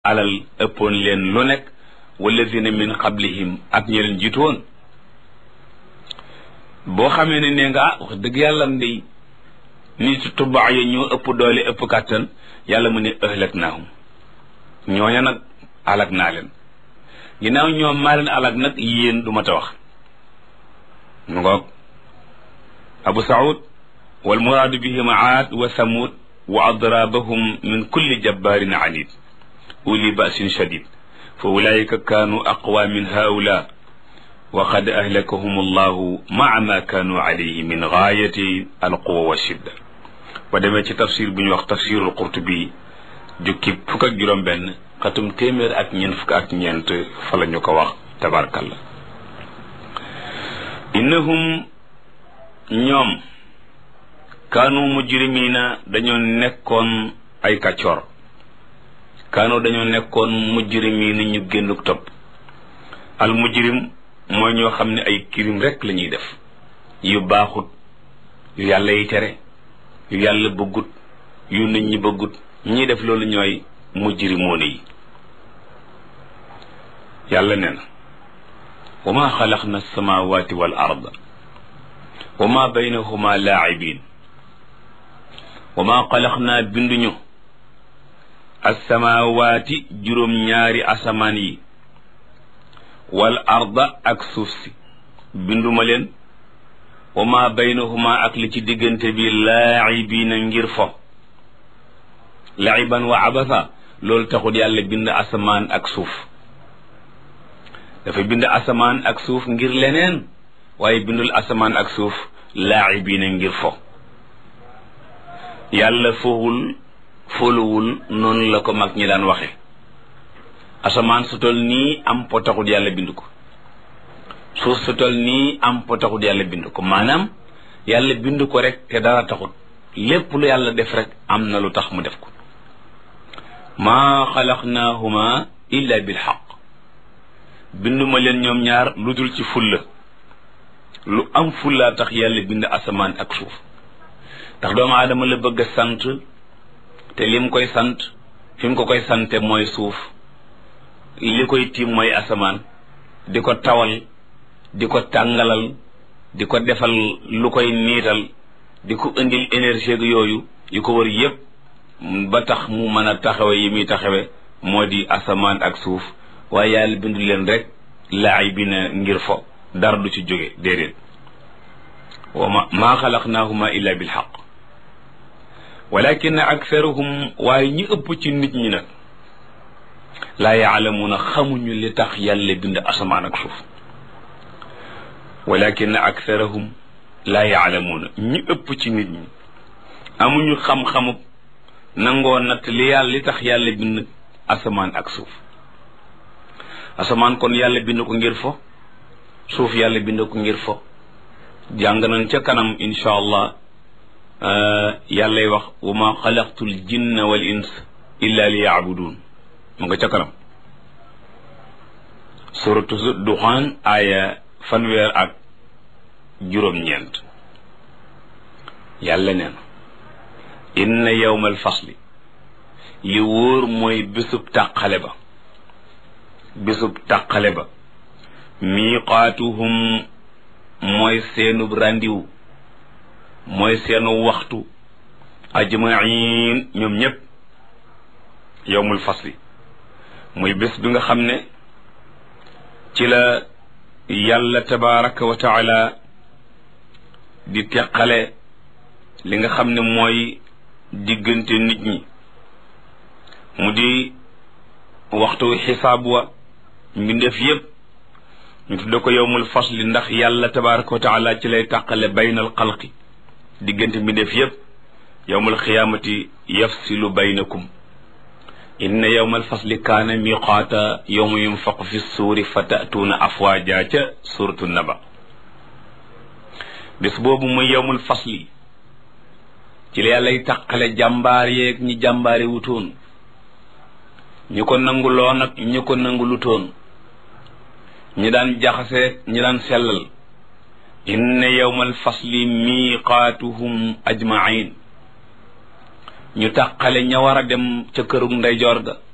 alal ëppoon leen lu nekk walladina min qablihim ak ñi leen jiitu woon boo xamee ne nee nga ah wax dëgg yàlla ndey nit tubaa yi ñoo ëpp doole ëpp kàttan yàlla mu ne ëhlak naahum ñooña nag alak naa leen ginnaaw ñoom maa leen alak nag yéen du ma ta wax mu ngoog abu saud wal muraadu bihim aad wa samud wa adrabahum min kulli jabbarin anid uli basin shadid fa ulaika kaanu aqwa min haula wa qad ahlakahum allahu maa ma kaanu alayhi min gaayati alquwa wa shidda ba demee ci tafsir bu ñu wax tafsirul qurtubi jukki fukk ak juróom benn xatum téeméer ak ñeent fukk ak ñeent fa la ñu ko wax tabarkalla innahum ñoom kaanu mujrimina dañoo nekkoon ay kàccoor kaanu dañoo nekkoon mujrimina ñu génnuk topp al mujrim mooy ñoo xam ne ay kirim rek la ñuy def yu baaxut yu yàlla yi tere yu yàlla bëggut yu nit ñi bëggut ñi def loolu ñooy mujrimoona yi yàlla nee na wa ma xalaqna alsamawati wal arda wa ma baynahuma laacibin wa ma xalaqna binduñu alsamawaati juróom-ñaari asamaan yi wal arda ak suuf si binduma leen wa ma baynahuma ak li ci diggante bi laacibiina ngir fo laiban wa abasa loolu taxul yàlla bind asamaan ak suuf dafa bind asamaan ak suuf ngir leneen waaye bindul asamaan ak suuf laacibiina ngir fo yàlla fowul foluwul noonu la ko mag ñi daan waxe asamaan su tol nii am po taxul yàlla bind ko suuf su tol nii am po taxul yàlla bind ko maanaam yàlla bind ko rek te dara taxut lépp lu yàlla def rek am na lu tax mu def ko maa xalaqnaahuma illa bil xaq binduma leen ñoom ñaar lu dul ci fulla lu am fullaa tax yàlla bind asamaan ak suuf ndax doomu aadama la bëgg a sant te lim koy sant fi mu ko koy sante mooy suuf li koy tiim mooy asamaan di ko tawal di ko tàngalal di ko defal lu koy niital di ko indil énergie ak yooyu yu ko wër yépp ba tax mu mën a taxawe yi muy taxawe moo di asamaan ak suuf waaye yàlla bindu leen rek laay bi na ngir fo dara du ci jóge déedéet wa ma maa xalaqnaahuma illa bil xaq walakin aktharuhum waaye ñi ëpp ci nit ñi nag laa yaalamuuna xamuñu li tax yàlla bind asamaan ak suuf walakin aktharuhum laa yaalamuuna ñi ëpp ci nit ñi amuñu xam-xamub nangoo natt li yàlla li tax yàlla bind asamaan ak suuf asamaan kon yàlla bind ko ngir fo suuf yàlla bind ko ngir fo jàng nañ ca kanam insha allah yàllay wax wa ma xalaqtul jinna wal ins illa li yaabudun mu nga ca kanam suratu duxaan aaya fanweer ak juróom-ñeent yàlla nee na inna yawmal fasli li wóor mooy bésub tàqale ba bésub tàqale ba miiqaatuhum mooy seenub ràndiw mooy seenu waxtu ajmain ñoom ñépp yowmul fasli muy bés bi nga xam ne ci la yàlla tabaraka wa taala di teqale li nga xam ne mooy diggante nit ñi mu di waxtu xisaab wa mbindeef yépp ñu tudde ko yowmul fasli ndax yàlla tabaraka wa taala ci lay tàqale baynal xalqi diggante mbindeef yépp yowmal xiyaamati yafsilu baynakum inna yowmal fasli kaana miqaata yowma yunfaqu fi suuri fa tatuuna afwaaja ca suratu naba bés boobu muy yowmul fasli ci la yàllay tàqale jàmbaar yeeg ñi jàmbaare wutoon ñi ko nanguloon ak ñi ko nangulutoon ñi daan jaxase ñi daan sellal inna yawmal fasli miiqaatuhum ajmain ñu tàqale ña war a dem ca kërug ndeyjoor ga